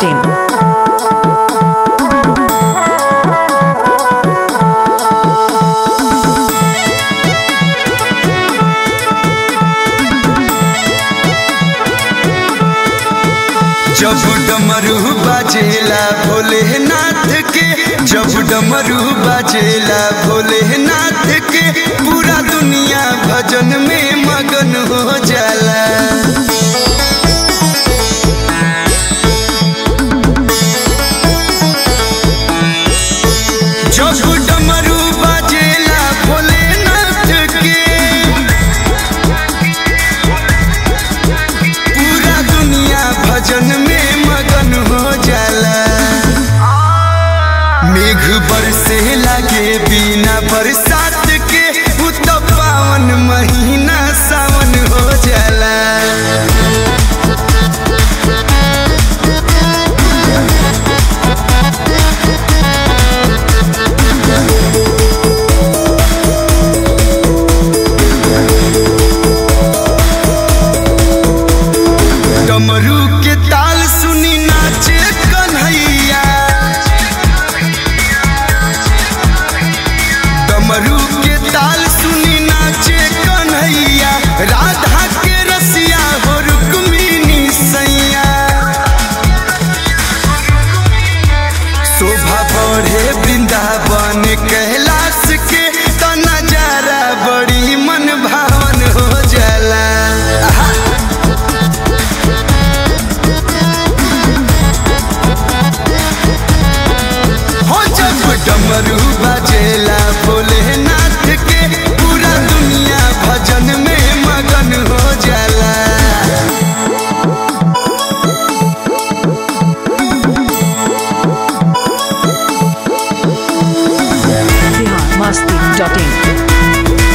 masti.in. जब डमरू बाजेला भोलेनाथ के जब डमरू बाजेला भोलेनाथ के पूरा दुनिया भजन में मगन हो जाला जब डमरू बाजेला भोलेनाथ के पूरा दुनिया भजन में मगन हो जाला मेघ बरसे लागे बिना बरसात के उ तो पावन महीना सावन हो जाला डमरू के ताल सुनी नाचे कन्हैया डमरू के ताल सुनी नाचे कन्हैया राधा के रसिया हो रुक्मिनी सैया शोभा बढ़े वृंदावन कैलाश के तो नजारा बड़ी मन भावन हो जाला आहा। हो जब डमरू बजेला भोलेनाथ के पूरा दुनिया भजन में मगन हो जाला Bihar masti.in.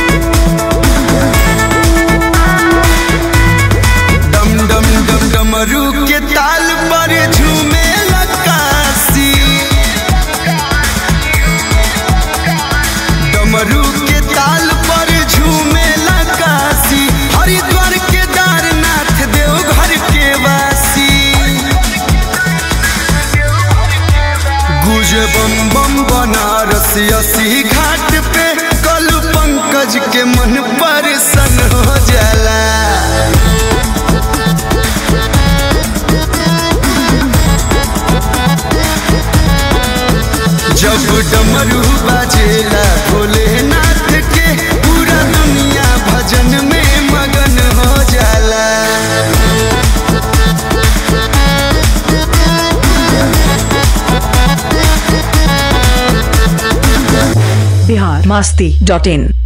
डम डम डम डमरू के ताल पर झूमे लकासी डमरू के ताल पर झूमे लकासी हरिद्वार के दारनाथ देवघर के वासी गुज बम बम बनारस अस्सी घाट पे कल पंकज के मन पर सन हो जाला जब डमरू बाजेला भोलेनाथ के पूरा दुनिया भजन में मगन हो जाला Bihar masti.in.